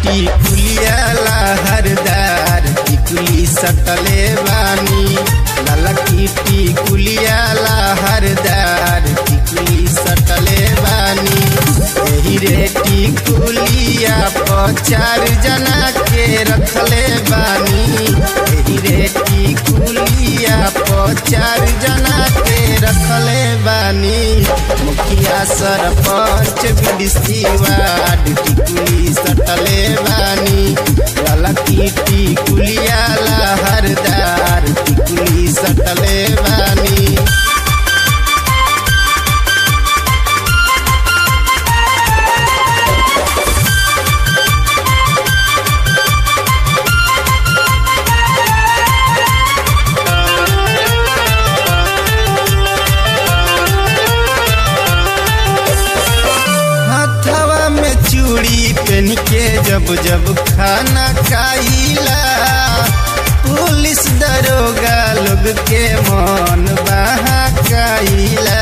टिकुलिया लहरदार टिकुली सटले बानी लाला की टिकुलिया लहरदार टिकुली सटले बानी एही रे टिकुलिया पर चार जना के रखले बानी एही रे टिकुलिया पर चार जना के रखले बानी मुखिया सरपंच बीडीसी वार्ड टिकुली सटले बानी लाला की टिकुलिया लहरदार टिकुली सटले बानी हथवा में चूड़ी पहन के जब जब खाना खाइला पुलिस दरोगा लोग के मन बहकाइला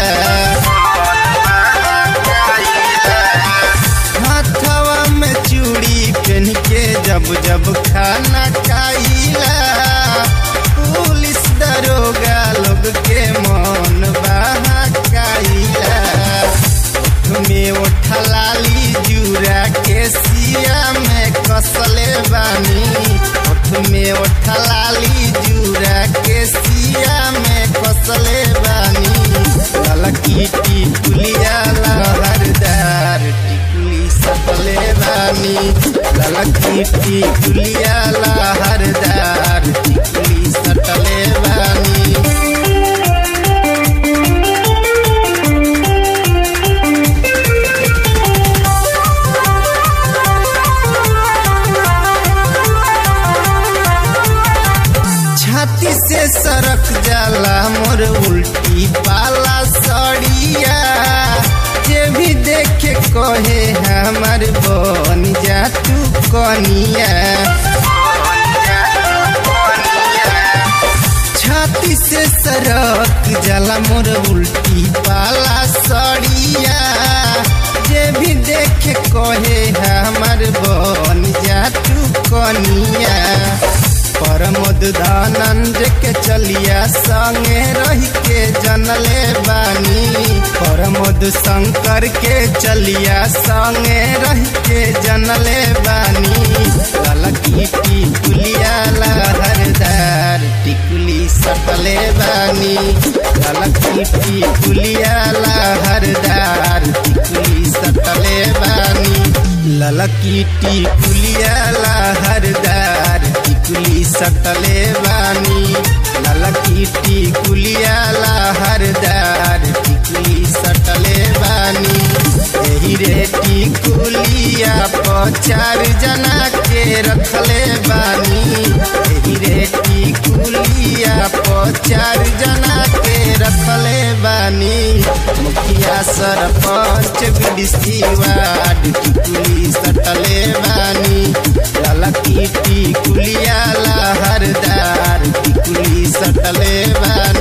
हथवा में चूड़ी पहन के जब जब खाना खाइला पुलिस दरोगा लोग के मन बहकाइला में उठलाली जूरा के सिया में कसले बानी ओठ में उठलाली जूरा के सिया में कसले बानी ललकी टिकुलिया लहरदार टिकुली सटले बानी ललकी टिकुलिया लहरदार टिकुली सटले बानी छाती से सरक जाला मोर उल्टी पाला सड़िया जे भी देखे कहे हमार बन जा तू कनिया छाती से सरक जाला मोर उल्टी पाला सड़िया जे भी देखे कहे हमार बन जा तू कनिया परमोद दानंद के चलिया संगे रह के जनले बानी परमोद शंकर के चलिया संगे रह के जनले बानी ललकी टिकुलिया लहरदार टिकुली सटले बानी ललकी टिकुलिया लहरदार टिकुली सटले बानी ललकी टिकुलिया लहरदार टिकुली सटले बानी ललकी टिकुलिया लहरदार टिकुली सटले बानी एही रे टिकुलिया पर चार जना के रखले बानी एही रे टिकुलिया पर चार जना के रखले बानी मुखिया सरपंच बीडीसी वार्ड टिकुली सटले बानी ललकी टिकुलिया लहरदार टिकुली सटले बानी